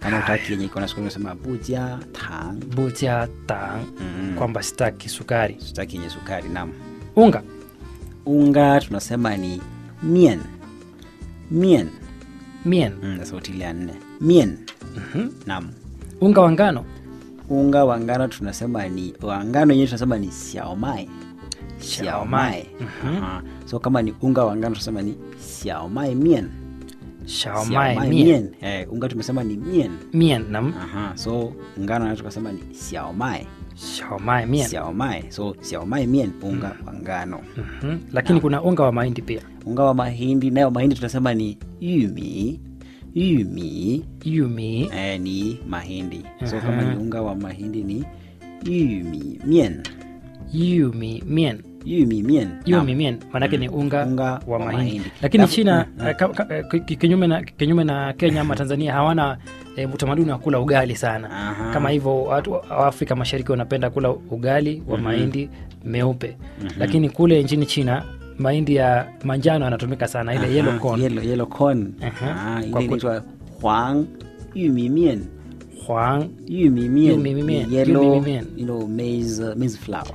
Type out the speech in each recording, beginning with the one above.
kama Haya. utaki yenye iko na sukari unasema buja tang buja tang mm. kwamba sitaki sukari sitaki yenye sukari nam unga unga tunasema ni mien mien mien mm, na sauti ile ya nne mien Mhm. nam unga wa ngano unga wa ngano tunasema ni wa ngano yenyewe tunasema ni xiaomai xiaomai Aha. so kama ni unga wa ngano tunasema ni xiaomai mien shaomai Xiaomai mien Eh, unga tumesema ni mien mien nam Aha. so ngano nayo tukasema ni xiaomai shaomai mien xiaomai so xiaomai mien unga wa ngano Mhm. lakini kuna unga wa mahindi pia unga wa mahindi nayo mahindi tunasema ni yumi yumi yumi eh, ni mahindi so kama ni unga wa mahindi ni yumi mien yumi mien yumi mien yumi Naam. mien maanake ni unga, Unga wa wa mahindi, mahindi. lakini Alafu- china mm, eh, ka- ka- eh, ki- kinyume na, kinyume na kenya ama tanzania hawana eh, utamaduni wa kula ugali sana Aha. kama hivyo watu wa afrika mashariki wanapenda kula ugali wa mahindi meupe lakini kule nchini china mahindi ya manjano yanatumika sana ile Aha, yellow corn yellow, yellow corn. Aha. Ah, Kwa ile ku- inaitwa huang yumi mien huang yumi mien Yumi mien, ni yellow yumi mien. you know, maize, uh, maize flour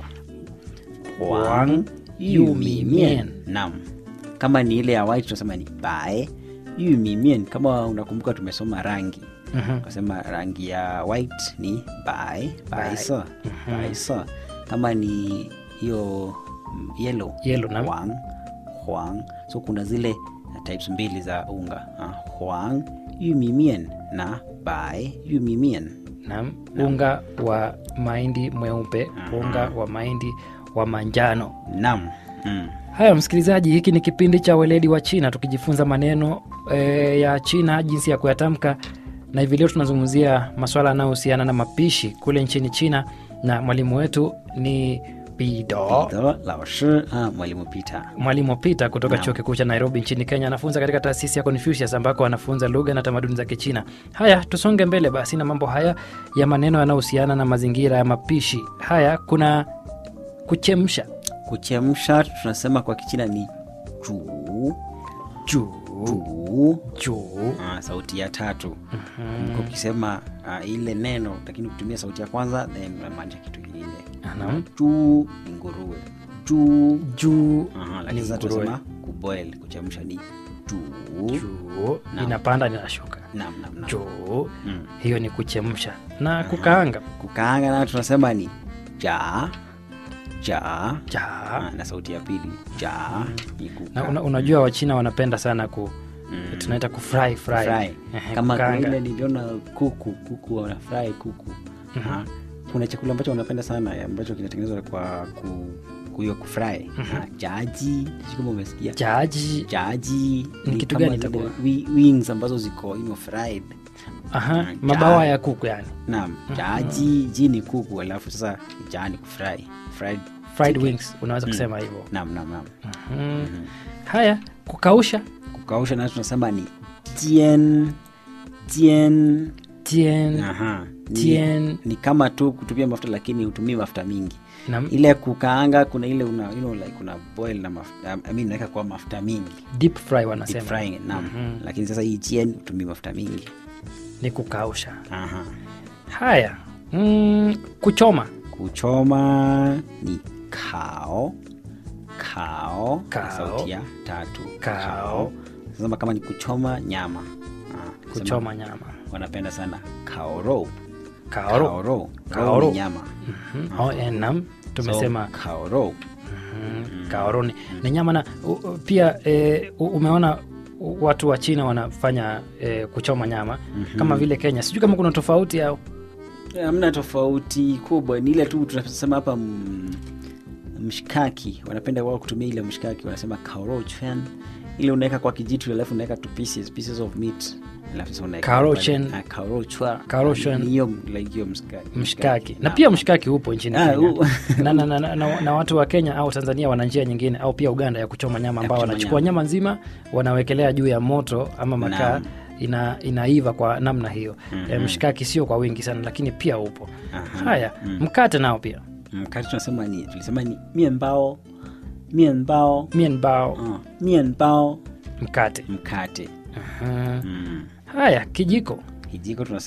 Huang yumi mien. nam kama ni ile ya white tunasema ni bae yumi mien kama unakumbuka tumesoma rangi Mhm. kasema rangi ya white ni bae baisa baisa kama ni hiyo mm, yellow Yellow, naam. huang huang so kuna zile uh, types mbili za unga uh, huang yumi mien na bae yumi mien Naam, unga wa mahindi mweupe unga wa mahindi wa manjano nam mm. haya msikilizaji hiki ni kipindi cha weledi wa china tukijifunza maneno e, ya china jinsi ya kuyatamka na hivi leo tunazungumzia maswala yanayohusiana na mapishi kule nchini china na mwalimu wetu ni pido Ito, lao shi ah, mwalimu Peter mwalimu pita kutoka chuo kikuu cha nairobi nchini kenya anafunza katika taasisi ya confucius ambako anafunza lugha na tamaduni za kichina haya tusonge mbele basi na mambo haya ya maneno yanayohusiana na mazingira ya mapishi haya kuna kuchemsha kuchemsha tunasema kwa kichina ni juu juu juu juu ah, sauti ya tatu mm ukisema ah, ile neno lakini kutumia sauti ya kwanza then unamaanisha kitu kingine Naam. juu ni nguruwe juu juu Aha, ni lakini sasa nguruwe. tunasema kuboil kuchemsha ni juu juu inapanda ninashuka nam nam nam juu Mm. hiyo ni kuchemsha na kukaanga kukaanga nayo tunasema ni ja ja ja ah, na sauti ya pili ja ni na kuka una, unajua wachina wanapenda sana ku tunaita kufry fry, fry. Ehe, kama kuna kukaanga. ile niliona kuku kuku wanafry kuku Ah, kuna chakula ambacho wanapenda sana ambacho kinatengenezwa kwa ku kuyo kufry Ah, jaji sijui kama umesikia jaji jaji Ni kitu kama gani zile itakuwa? wi- wings ambazo ziko you know, fried aha Ah, mabawa ja- ya kuku yani naam jaji ji ni kuku alafu sasa ja ni kufry fried fried wings unaweza kusema hivyo naam naam naam mm. haya kukausha kukausha nayo tunasema ni jien jien tien Aha. Ni, Tien. ni kama tu kutumia mafuta lakini hutumii mafuta mingi na ile kukaanga kuna ile una, you know, like una boil na mafuta I mean, unaweka kwa mafuta mingi deep fry deep wanasema frying naam lakini sasa hii jien hutumii mafuta mingi ni kukausha Aha. haya mm, kuchoma kuchoma ni kao kao, na Kao. sauti ya tatu Kao. sasa kama ni kuchoma nyama Ah, sema kuchoma nyama wanapenda sana kaoro kaoro kaoro Kaoro. Ro ni nyama Mhm. oh, eh, nam tumesema so, kaoro mm, kaoro ni, ni nyama na u, u- pia e, umeona u- watu wa china wanafanya e, kuchoma nyama kama vile kenya sijui kama kuna tofauti au hamna tofauti kubwa ni ile tu tunasema hapa mm, mshikaki wanapenda wao kutumia ile mshikaki wanasema kaoro chen ile unaweka kwa kijitu alafu unaweka tu pieces, pieces of meat alafu sasa unaweka Kaoro pale. chen. Ah, kaoro chwa Kaoro chen. Ni hiyo like hiyo mshikaki mshikaki na Naam. pia mshikaki upo nchini Ah, kenya u- na, na, na, na, na, na watu wa kenya au tanzania wana njia nyingine au pia uganda ya kuchoma nyama ambao kuchoma wanachukua nyama. nyama nzima wanawekelea juu ya moto ama makaa Naam. ina, inaiva kwa namna hiyo e, mshikaki sio kwa wingi sana lakini pia upo Aha. haya mkate nao pia mkate tunasema ni tulisema ni mienbao mienbao mienbao uh, mienbao mkate mkate Aha. mm. haya kijiko kijiko tunasema